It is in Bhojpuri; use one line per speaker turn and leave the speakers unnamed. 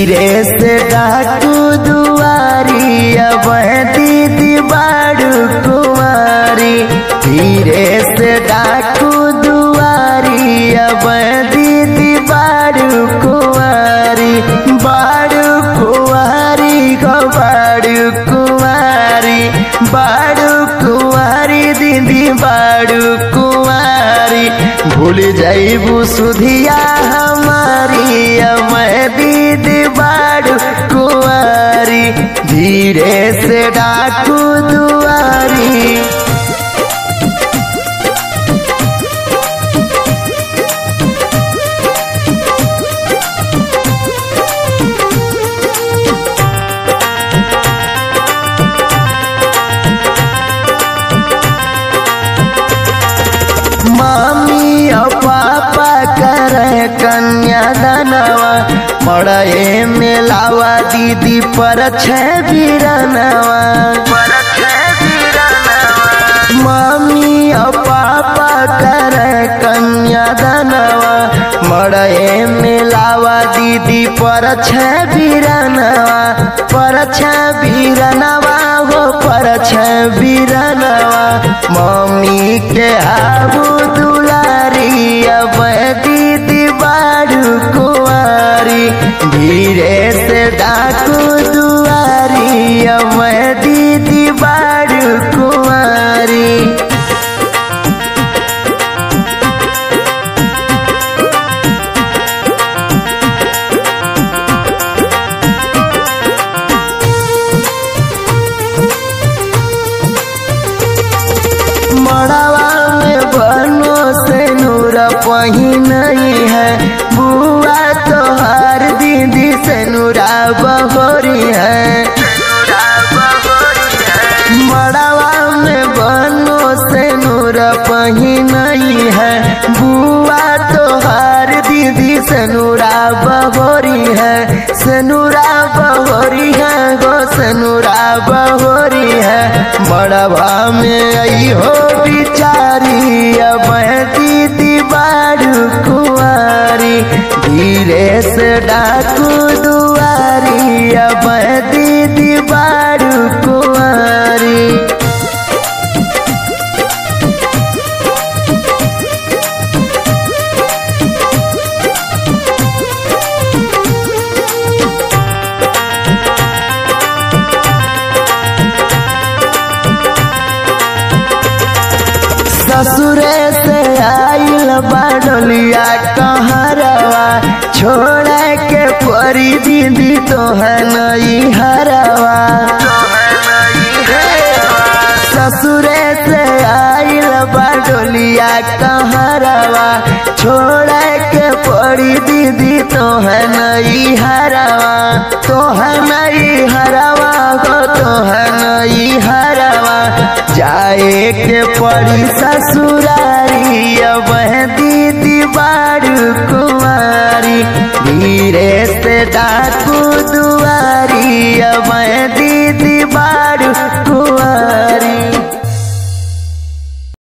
धीरे से डाकू दुआरी अब दीदी बाड़ू कुमारी धीरे से डाकू दुआरी अब दीदी बाड़ू कुमारी बाड़ू कुमारी गो बाड़ू कुमारी बाड़ू कुमारी दीदी बाड़ू कुमारी भूल जाइबू सुधिया हमारी अब दीदी बाड़ू कुमारी धीरे से डाकू दुआरी मामी और पापा करे कन्यादानवा मड़े में लावा दीदी पर छह बीरनवा मामी और पापा करे कन्यादानवा मड़े में लावा दीदी पर छह बीरनवा पर छह बीरनवा हो पर छह बीरनवा मम्मी के आबू दुलारी अब दीदी बाड़ू कुआरी धीरे से डाकू दुआरी अब दीदी बाड़ू कुआरी मड़वा में बनो से नूर पही नहीं है बुआ तो हर दीदी से नूरा बहोरी है मड़वा में बनो से नूर पही नहीं है बुआ तो हर दीदी से नूरा बहोरी है से नूरा बहोरी है गो से नूरा बहोरी है मड़वा में आई हो बिचारी अब दीदी बाड़ू कुआरी धीरे से डाकू दुआरी अब दीदी बाड़ू कुआरी ससुरे से आइल बाडलिया कहरवा छोड़ के परी दीदी तो है नई हरवा ससुरे से आइल बाडलिया कहरवा छोड़ के परी दीदी तो है नई हरवा तो है नई हरवा गो तो है नई हरवा जाए के पड़ी ससुरारी अब दीदी बाड़ू कुमारी धीरे से डाकू दुआरी अब